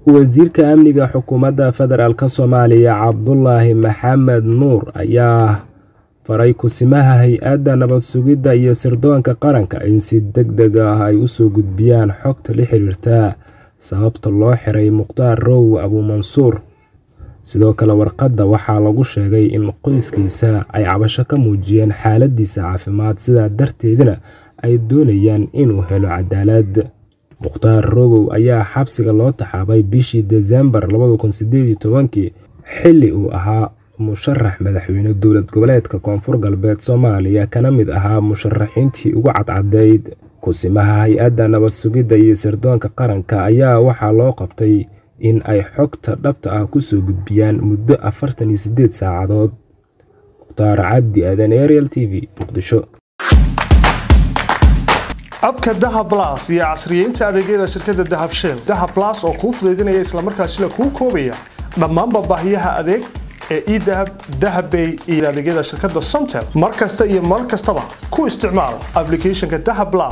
wasiirka amniga xukuumadda federaalk soomaaliya cabdulaahi maxamed nuur ayaa faray kusimaha hay-adda nabad sugidda iyo sirdoonka qaranka in si deg deg ah ay usoo gudbiyaan xogta la xiriirta sababta loo xiray mukhtaar row abuumansuur sidoo kale warqadda waxaa lagu sheegay in qoyskiisa ay cabasho ka muujiyeen xaaladiisa caafimaad sidaa darteedna ay doonayaan inuu helo cadaalad mukhtaar robow ayaa xabsiga loo taxaabay bishii desembar xilli uu ahaa musharax madaxweyne dowlad goboleedka koonfur galbeed soomaaliya kana mid ahaa musharaxiintii ugu cadcadeyd kusimaha hay-adda nabad sugidda iyo sirdoonka qaranka ayaa waxaa loo qabtay in ay xogta dhabta ah kusoo gudbiyaan muddo afartan iyo sideed saacadood mukhtaar cabdi aadan ariel t v muqdisho abka dahab las iyo casriyeynta adeegyada shirkadda dahab shell dahab las oo kuu fudaydinaya islamarkaasina kuu koobaya dhammaanba baahiyaha adeeg ee edahab dahabbay iyo adeegyada shirkadda somtel mar kasta iyo mar kastaba ku isticmaal ablicathonka dahab las